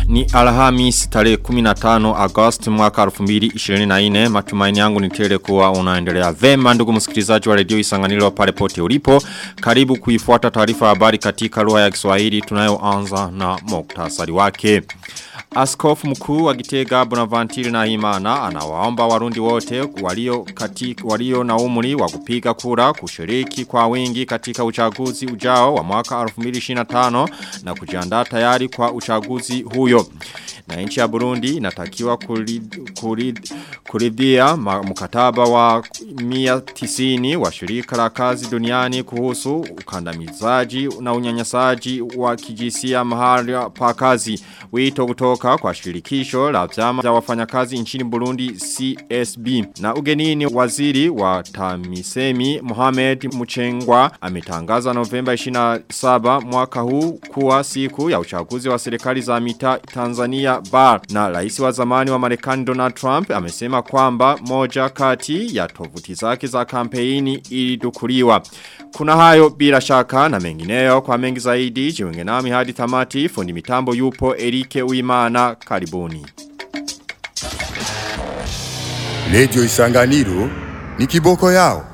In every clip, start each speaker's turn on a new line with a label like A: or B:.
A: Ni Alhamis tarehe 15 Agosti mwaka 2024 matumaini yangu ni tele kuwa unaendelea vema ndugu msikilizaji wa redio Isanganiro pale pote ulipo karibu kuifuata taarifa habari katika lugha ya Kiswahili tunayoanza na muktasari wake Askofu mkuu wa Gitega Bonaventure na Imana anawaomba warundi wote walio katika walio na umri wa kupiga kura kushiriki kwa wingi katika uchaguzi ujao wa mwaka 2025 na kujiandaa tayari kwa uchaguzi huyo. Na nchi ya Burundi inatakiwa kuridhia mkataba wa 190 wa shirika la kazi duniani kuhusu ukandamizaji na unyanyasaji wa kijisia mahali pa kazi. Wito kutoka kwa shirikisho la vyama vya wafanyakazi nchini Burundi CSB. Na ugenini waziri wa Tamisemi Mohamed Muchengwa ametangaza Novemba 27 mwaka huu kuwa siku ya uchaguzi wa serikali za mita Tanzania bar. Na rais wa zamani wa Marekani Donald Trump amesema kwamba moja kati ya tovuti zake za kampeni ilidukuliwa. Kuna hayo bila shaka na mengineyo kwa mengi zaidi jiunge nami hadi tamati fundi mitambo yupo Erike Uimana karibuni.
B: Radio Isanganiro ni kiboko yao.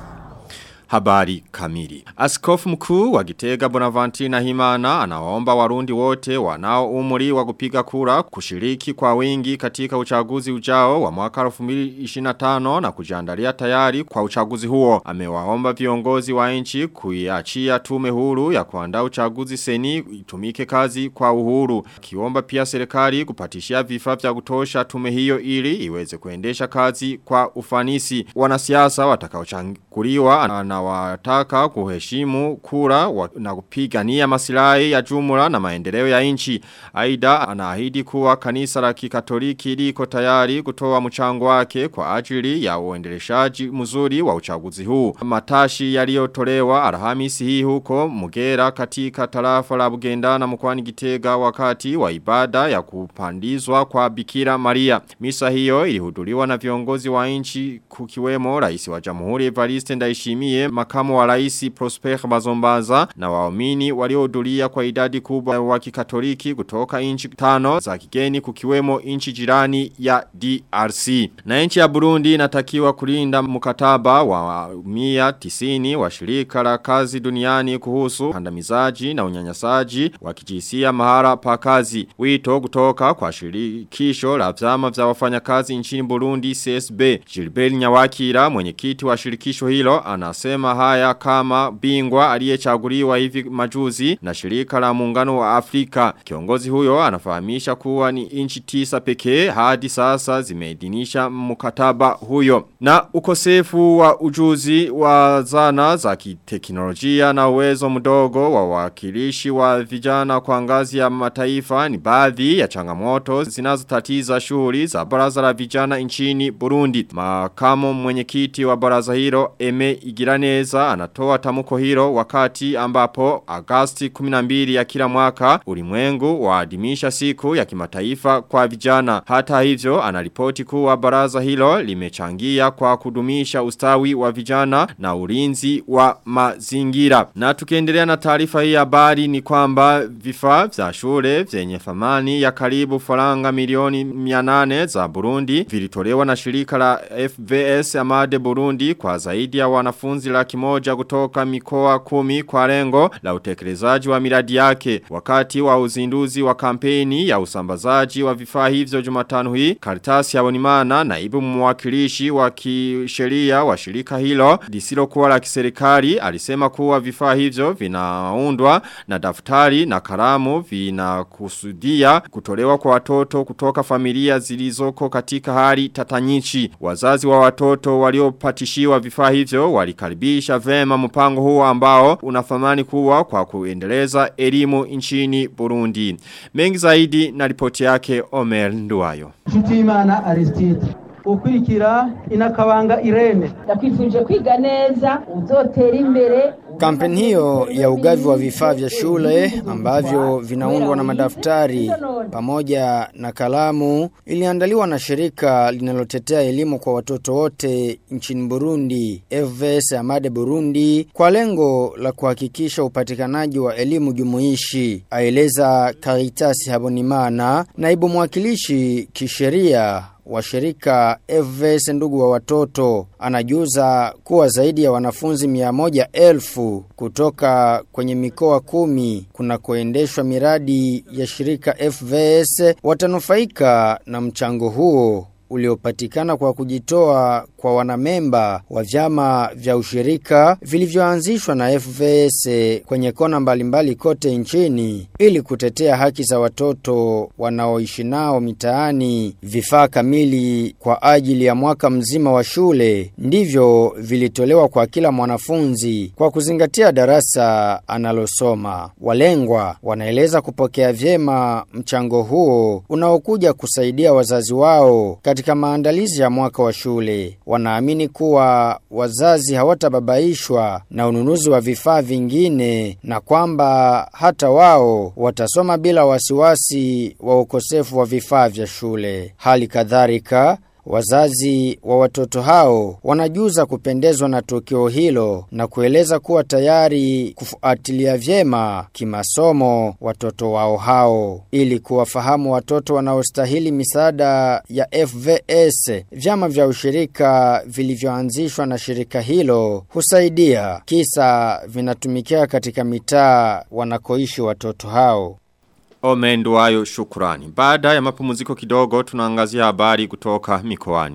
A: Habari kamili. Askofu mkuu wa Gitega Bonaventure na Himana anawaomba warundi wote wanao umri wa kupiga kura kushiriki kwa wingi katika uchaguzi ujao wa mwaka 2025 na kujiandalia tayari kwa uchaguzi huo. Amewaomba viongozi wa nchi kuiachia tume huru ya kuandaa uchaguzi seni itumike kazi kwa uhuru. Kiomba pia serikali kupatishia vifaa vya kutosha tume hiyo ili iweze kuendesha kazi kwa ufanisi. Wanasiasa watakaochanguliwa na wataka kuheshimu kura wa, na kupigania masilahi ya jumla na maendeleo ya nchi. Aida anaahidi kuwa kanisa la kikatoliki liko tayari kutoa mchango wake kwa ajili ya uendeleshaji mzuri wa uchaguzi huu. Matashi yaliyotolewa Alhamisi hii huko Mugera katika tarafa la Bugendana mkoani Gitega wakati wa ibada ya kupandizwa kwa Bikira Maria. Misa hiyo ilihudhuriwa na viongozi wa nchi kukiwemo rais wa Jamhuri Evariste Ndayishimiye makamu wa raisi Prosper Bazombaza na waumini waliohudhuria kwa idadi kubwa wa kikatoliki kutoka inchi tano za kigeni kukiwemo inchi jirani ya DRC. Na inchi ya Burundi inatakiwa kulinda mkataba wa 190 wa shirika la kazi duniani kuhusu kandamizaji na unyanyasaji wa kijinsia mahara pa kazi. Wito kutoka kwa shirikisho la vyama vya wafanyakazi nchini Burundi CSB. Gilbert Nyawakira mwenyekiti wa shirikisho hilo anasema haya kama bingwa aliyechaguliwa hivi majuzi na shirika la muungano wa Afrika. Kiongozi huyo anafahamisha kuwa ni inchi tisa pekee hadi sasa zimeidhinisha mkataba huyo. Na ukosefu wa ujuzi wa zana za kiteknolojia na uwezo mdogo wa wakilishi wa vijana kwa ngazi ya mataifa ni baadhi ya changamoto zinazotatiza shughuli za baraza la vijana nchini Burundi. Makamo mwenyekiti wa baraza hilo Eme Igiraneza anatoa tamuko hilo wakati ambapo Agasti 12 ya kila mwaka ulimwengu waadimisha siku ya kimataifa kwa vijana. Hata hivyo anaripoti kuwa baraza hilo limechangia kwa kudumisha ustawi wa vijana na ulinzi wa mazingira. Na tukiendelea na taarifa hii habari ni kwamba vifaa vya shule vyenye thamani ya karibu faranga milioni 800 za Burundi vilitolewa na shirika la FVS Amade Burundi kwa zaidi ya wanafunzi laki moja kutoka mikoa kumi kwa lengo la utekelezaji wa miradi yake. Wakati wa uzinduzi wa kampeni ya usambazaji wa vifaa hivyo jumatano hii, karitasi ya Bonimana naibu mwakilishi wa kisheria wa shirika hilo lisilo kuwa la kiserikali alisema kuwa vifaa hivyo vinaundwa na daftari na kalamu vinakusudia kutolewa kwa watoto kutoka familia zilizoko katika hali tatanyichi. Wazazi wa watoto waliopatishiwa vifaa hivyo walikaribisha vema mpango huo ambao unathamani kuwa kwa kuendeleza elimu nchini Burundi. Mengi zaidi na ripoti yake Omer Nduwayo.
C: Nshutiyimana Aristide ukurikira inakabanga Irene
D: ndakwifuje kwiga neza uzotera imbere Kampeni hiyo ya ugavi wa vifaa vya shule ambavyo vinaundwa na madaftari pamoja na kalamu iliandaliwa na shirika linalotetea elimu kwa watoto wote nchini Burundi FVS Amade Burundi kwa lengo la kuhakikisha upatikanaji wa elimu jumuishi aeleza Caritas Habonimana naibu mwakilishi kisheria wa shirika FVS ndugu wa watoto anajuza kuwa zaidi ya wanafunzi mia moja elfu kutoka kwenye mikoa kumi kuna kuendeshwa miradi ya shirika FVS watanufaika na mchango huo uliopatikana kwa kujitoa kwa wanamemba wa vyama vya ushirika vilivyoanzishwa na FVS kwenye kona mbalimbali kote nchini ili kutetea haki za watoto wanaoishi nao mitaani vifaa kamili kwa ajili ya mwaka mzima wa shule ndivyo vilitolewa kwa kila mwanafunzi kwa kuzingatia darasa analosoma walengwa wanaeleza kupokea vyema mchango huo unaokuja kusaidia wazazi wao katika maandalizi ya mwaka wa shule wanaamini kuwa wazazi hawatababaishwa na ununuzi wa vifaa vingine na kwamba hata wao watasoma bila wasiwasi wa ukosefu wa vifaa vya shule. Hali kadhalika Wazazi wa watoto hao wanajuza kupendezwa na tukio hilo na kueleza kuwa tayari kufuatilia vyema kimasomo watoto wao hao ili kuwafahamu watoto wanaostahili misaada ya FVS. Vyama vya ushirika vilivyoanzishwa na shirika hilo husaidia kisa vinatumikia katika mitaa wanakoishi watoto hao.
A: Omenduayo shukurani. Baada ya mapumziko kidogo tunaangazia habari kutoka mikoani.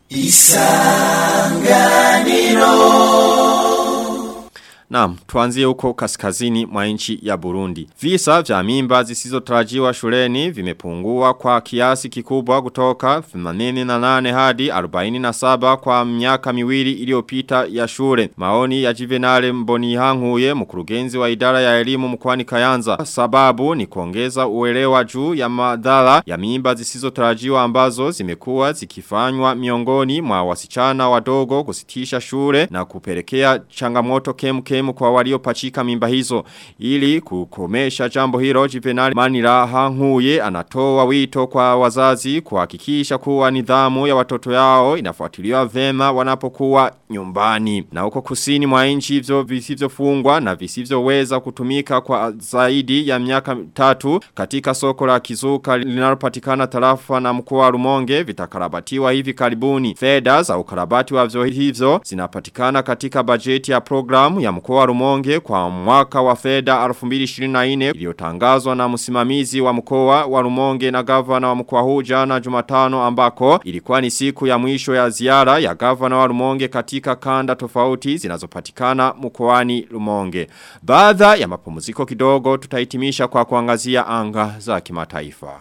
A: Naam, tuanzie huko kaskazini mwa nchi ya Burundi. Visa vya mimba zisizotarajiwa shuleni vimepungua kwa kiasi kikubwa kutoka 88 hadi 47 kwa miaka miwili iliyopita ya shule. Maoni ya Juvenale Mbonihanguye mkurugenzi wa idara ya elimu mkoani Kayanza. Sababu ni kuongeza uelewa juu ya madhara ya mimba zisizotarajiwa ambazo zimekuwa zikifanywa miongoni mwa wasichana wadogo kusitisha shule na kupelekea changamoto kemkem muhimu kwa waliopachika mimba hizo. Ili kukomesha jambo hilo Juvenal Maniraha Nkuye anatoa wito kwa wazazi kuhakikisha kuwa nidhamu ya watoto yao inafuatiliwa vema wanapokuwa nyumbani. Na huko kusini mwa nchi hivyo visivyofungwa na visivyoweza kutumika kwa zaidi ya miaka tatu katika soko la kizuka linalopatikana tarafa na mkoa wa Rumonge vitakarabatiwa hivi karibuni. Fedha za ukarabati wa vyo hivyo zinapatikana katika bajeti ya programu ya mkoa wa Rumonge kwa mwaka wa fedha 2024 iliyotangazwa na msimamizi wa mkoa wa Rumonge na gavana wa mkoa huu jana Jumatano ambako ilikuwa ni siku ya mwisho ya ziara ya gavana wa Rumonge katika kanda tofauti zinazopatikana mkoani Rumonge. Baada ya mapumziko kidogo tutahitimisha kwa kuangazia anga za kimataifa.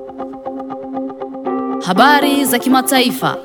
E: Habari za kimataifa.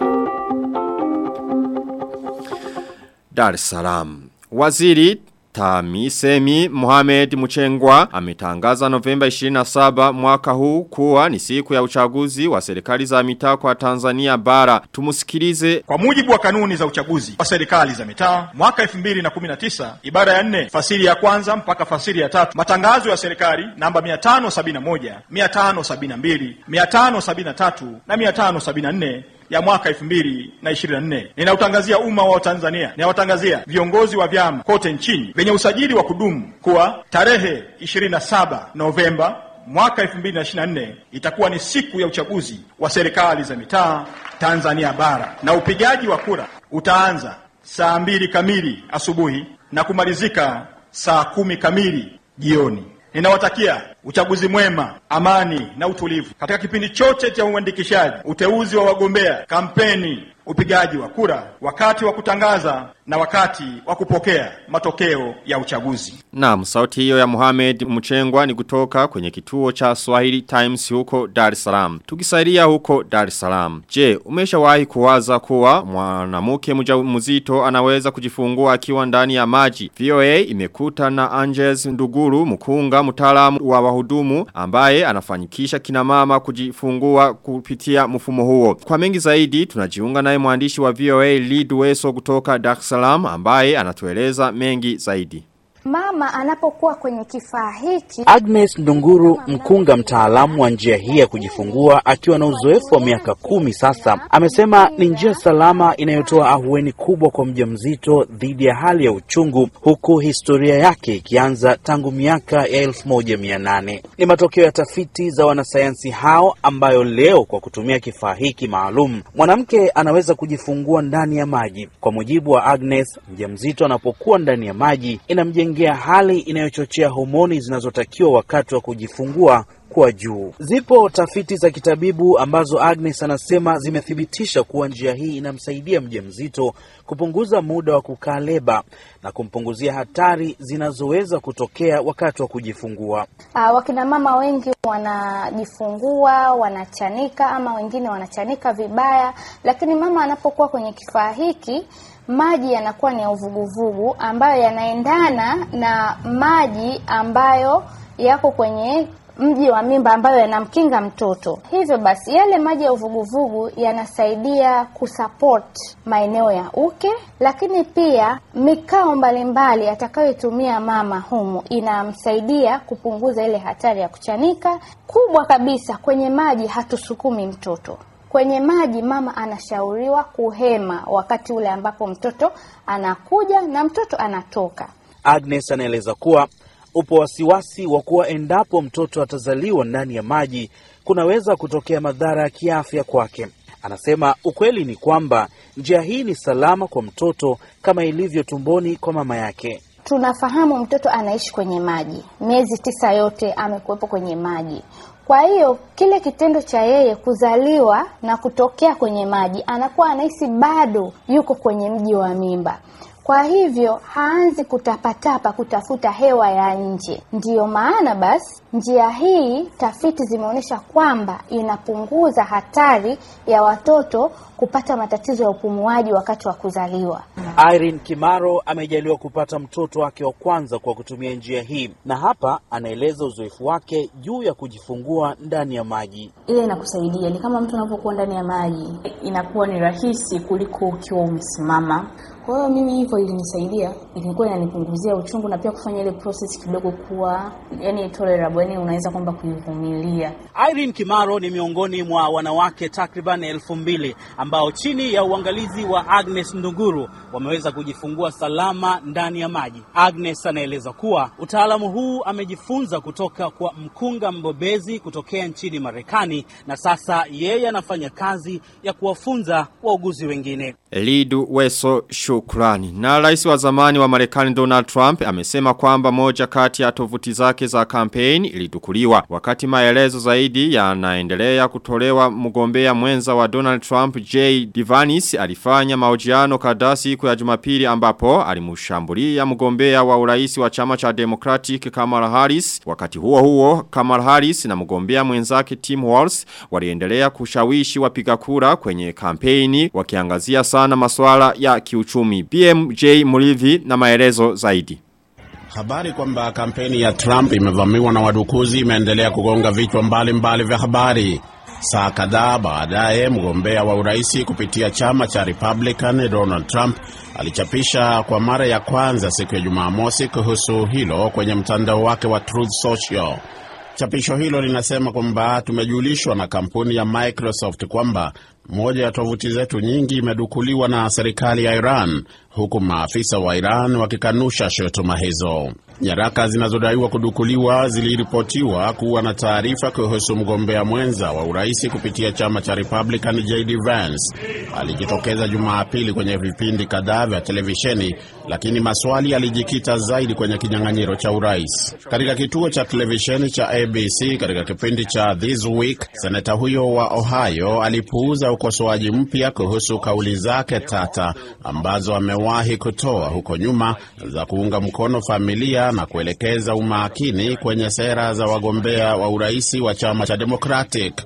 A: Dar es Salaam. Waziri Tamisemi Mohamed Muchengwa ametangaza Novemba 27 mwaka huu kuwa ni siku ya uchaguzi wa serikali za mitaa kwa Tanzania bara. Tumusikilize
F: Kwa mujibu wa kanuni za uchaguzi wa serikali za mitaa mwaka 2019 ibara ya nne fasiri ya kwanza mpaka fasiri ya tatu matangazo ya serikali namba 571, 572, 573 na 574 ya mwaka 2024 ninautangazia umma wa Tanzania ninawatangazia viongozi wa vyama kote nchini vyenye usajili wa kudumu kuwa tarehe 27 Novemba mwaka 2024 itakuwa ni siku ya uchaguzi wa serikali za mitaa Tanzania bara na upigaji wa kura utaanza saa mbili kamili asubuhi na kumalizika saa kumi kamili jioni. Ninawatakia uchaguzi mwema, amani na utulivu katika kipindi chote cha uandikishaji, uteuzi wa wagombea, kampeni, upigaji wa kura, wakati wa kutangaza na wakati wa kupokea matokeo ya uchaguzi.
A: Naam, sauti hiyo ya Mohamed Mchengwa ni kutoka kwenye kituo cha Swahili Times huko Dar es Salaam. Tukisalia huko Dar es Salaam. Je, umeshawahi kuwaza kuwa mwanamke mjamzito anaweza kujifungua akiwa ndani ya maji? VOA imekuta na Angels Nduguru mkunga mtaalamu wa wahudumu ambaye anafanyikisha kina mama kujifungua kupitia mfumo huo. Kwa mengi zaidi tunajiunga naye mwandishi wa VOA Lead Weso kutoka Dar es Salaam ambaye anatueleza mengi zaidi.
G: Mama anapokuwa kwenye kifaa hiki
H: Agnes Ndunguru, mkunga mtaalamu wa njia hii ya kujifungua, akiwa na uzoefu wa miaka kumi sasa, amesema ni njia salama inayotoa ahueni kubwa kwa mjamzito dhidi ya hali ya uchungu, huku historia yake ikianza tangu miaka ya elfu moja mia nane. Ni matokeo ya tafiti za wanasayansi hao, ambayo leo kwa kutumia kifaa hiki maalum mwanamke anaweza kujifungua ndani ya maji. Kwa mujibu wa Agnes, mjamzito anapokuwa ndani ya maji inamjengea hali inayochochea homoni zinazotakiwa wakati wa kujifungua kuwa juu. Zipo tafiti za kitabibu ambazo Agnes anasema zimethibitisha kuwa njia hii inamsaidia mjamzito kupunguza muda wa kukaa leba na kumpunguzia hatari zinazoweza kutokea wakati wa kujifungua.
G: uh, wakina mama wengi wanajifungua wanachanika, ama wengine wanachanika vibaya, lakini mama anapokuwa kwenye kifaa hiki maji yanakuwa ni ya uvuguvugu ambayo yanaendana na maji ambayo yako kwenye mji wa mimba ambayo yanamkinga mtoto. Hivyo basi yale maji ya uvuguvugu yanasaidia kusupport maeneo ya uke, lakini pia mikao mbalimbali atakayoitumia mama humu inamsaidia kupunguza ile hatari ya kuchanika. Kubwa kabisa, kwenye maji hatusukumi mtoto kwenye maji mama anashauriwa kuhema wakati ule ambapo mtoto anakuja na mtoto anatoka.
H: Agnes anaeleza kuwa upo wasiwasi wa kuwa endapo mtoto atazaliwa ndani ya maji kunaweza kutokea madhara ya kiafya kwake. Anasema ukweli ni kwamba njia hii ni salama kwa mtoto kama ilivyo tumboni kwa mama yake.
G: Tunafahamu mtoto anaishi kwenye maji, miezi tisa yote amekuwepo kwenye maji. Kwa hiyo kile kitendo cha yeye kuzaliwa na kutokea kwenye maji, anakuwa anahisi bado yuko kwenye mji wa mimba. Kwa hivyo haanzi kutapatapa kutafuta hewa ya nje. Ndiyo maana basi njia hii tafiti zimeonyesha kwamba inapunguza hatari ya watoto kupata matatizo ya upumuaji wakati wa kuzaliwa.
H: Irene Kimaro amejaliwa kupata mtoto wake wa kwanza kwa kutumia njia hii, na hapa anaeleza uzoefu wake juu ya kujifungua ndani ya maji.
I: Ile inakusaidia ni kama mtu unapokuwa ndani ya maji, inakuwa ni rahisi kuliko ukiwa umesimama. Kwa hiyo mimi hivyo ilinisaidia, ilikuwa inanipunguzia uchungu na pia kufanya ile process kidogo kuwa yani tolerable, yani unaweza kwamba kuivumilia.
H: Irene Kimaro ni miongoni mwa wanawake takriban elfu mbili ambao chini ya uangalizi wa Agnes Ndunguru wameweza kujifungua salama ndani ya maji. Agnes anaeleza kuwa utaalamu huu amejifunza kutoka kwa mkunga mbobezi kutokea nchini Marekani, na sasa yeye anafanya kazi ya kuwafunza wauguzi wengine.
A: Lidu Weso shukrani. Na rais wa zamani wa Marekani Donald Trump amesema kwamba moja kati ya tovuti zake za kampeni ilidukuliwa. Wakati maelezo zaidi yanaendelea kutolewa mgombea mwenza wa Donald Trump J. Divanis alifanya mahojiano kadhaa siku ya Jumapili ambapo alimushambulia mgombea wa urais wa chama cha Democratic Kamala Harris. Wakati huo huo Kamala Harris na mgombea mwenzake Tim Walz waliendelea kushawishi wapiga kura kwenye kampeni wakiangazia sana masuala ya kiuchumi. BMJ Mulivi na maelezo zaidi.
J: Habari kwamba kampeni ya Trump imevamiwa na wadukuzi imeendelea kugonga vichwa mbalimbali vya habari. Saa kadhaa baadaye, mgombea wa uraisi kupitia chama cha Republican Donald Trump alichapisha kwa mara ya kwanza siku ya Jumamosi kuhusu hilo kwenye mtandao wake wa Truth Social. Chapisho hilo linasema kwamba tumejulishwa na kampuni ya Microsoft kwamba moja ya tovuti zetu nyingi imedukuliwa na serikali ya Iran, huku maafisa wa Iran wakikanusha shutuma hizo. Nyaraka zinazodaiwa kudukuliwa ziliripotiwa kuwa na taarifa kuhusu mgombea mwenza wa uraisi kupitia chama cha Republican JD Vance. Alijitokeza Jumapili kwenye vipindi kadhaa vya televisheni, lakini maswali yalijikita zaidi kwenye kinyang'anyiro cha urais. Katika kituo cha televisheni cha ABC katika kipindi cha This Week, seneta huyo wa Ohio alipuuza ukosoaji mpya kuhusu kauli zake tata ambazo amewahi kutoa huko nyuma za kuunga mkono familia na kuelekeza umakini kwenye sera za wagombea wa uraisi wa chama cha Democratic.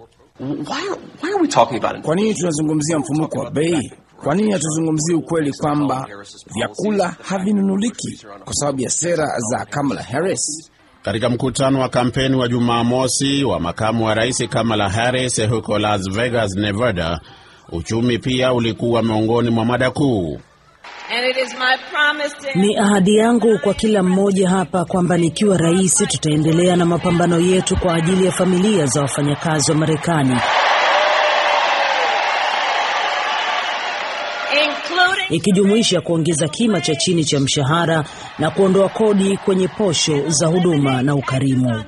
K: Kwa nini tunazungumzia mfumuko wa bei? Kwa nini hatuzungumzii ukweli kwamba vyakula havinunuliki kwa sababu ya sera za Kamala Harris?
J: Katika mkutano wa kampeni wa Jumamosi wa makamu wa rais Kamala Harris huko Las Vegas, Nevada, uchumi pia ulikuwa miongoni mwa mada kuu.
L: Ni ahadi yangu kwa kila mmoja hapa kwamba nikiwa rais tutaendelea na mapambano yetu kwa ajili ya familia za wafanyakazi wa Marekani. ikijumuisha kuongeza kima cha chini cha mshahara na kuondoa kodi kwenye posho za huduma na ukarimu.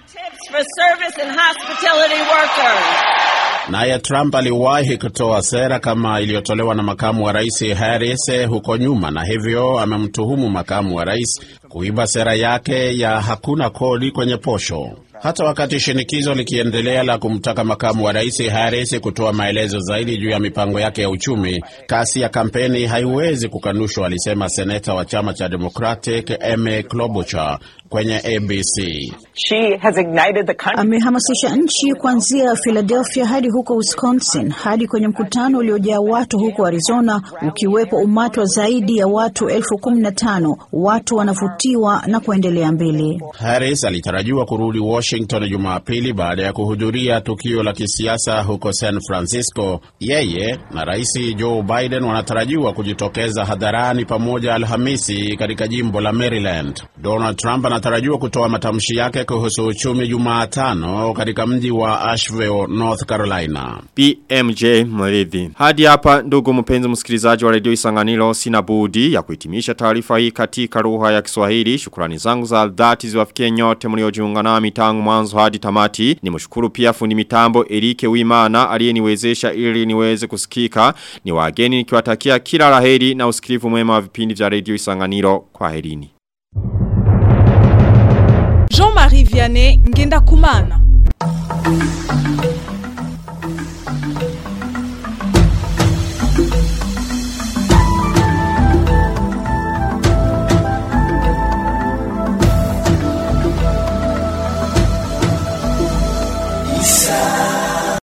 J: Naye Trump aliwahi kutoa sera kama iliyotolewa na makamu wa rais Harris huko nyuma, na hivyo amemtuhumu makamu wa rais kuiba sera yake ya hakuna kodi kwenye posho. Hata wakati shinikizo likiendelea la kumtaka makamu wa rais Harris kutoa maelezo zaidi juu ya mipango yake ya uchumi, kasi ya kampeni haiwezi kukanushwa, alisema seneta wa chama cha Democratic Amy Klobuchar kwenye ABC.
M: Amehamasisha nchi kuanzia Philadelphia hadi huko Wisconsin hadi kwenye mkutano uliojaa watu huko Arizona, ukiwepo umati wa zaidi ya watu elfu kumi na tano. Watu wanavutiwa na kuendelea mbele.
J: Harris alitarajiwa kurudi Washington Jumapili baada ya kuhudhuria tukio la kisiasa huko San Francisco. Yeye na Rais Joe Biden wanatarajiwa kujitokeza hadharani pamoja Alhamisi katika jimbo la Maryland. Donald Trump anatarajiwa kutoa matamshi yake kuhusu uchumi Jumatano katika mji wa Asheville, North Carolina.
A: BMJ Mridhi. Hadi hapa ndugu mpenzi msikilizaji wa redio Isanganiro sina budi ya kuhitimisha taarifa hii katika lugha ya Kiswahili. Shukrani zangu za dhati ziwafikie nyote mliojiunga nami tangu mwanzo hadi tamati. Nimshukuru pia fundi mitambo Erike Wimana aliyeniwezesha ili niweze kusikika. Ni wageni nikiwatakia kila laheri na usikivu mwema wa vipindi vya redio Isanganiro. Kwa herini.
N: Jean-Marie Vianney Ngenda Kumana.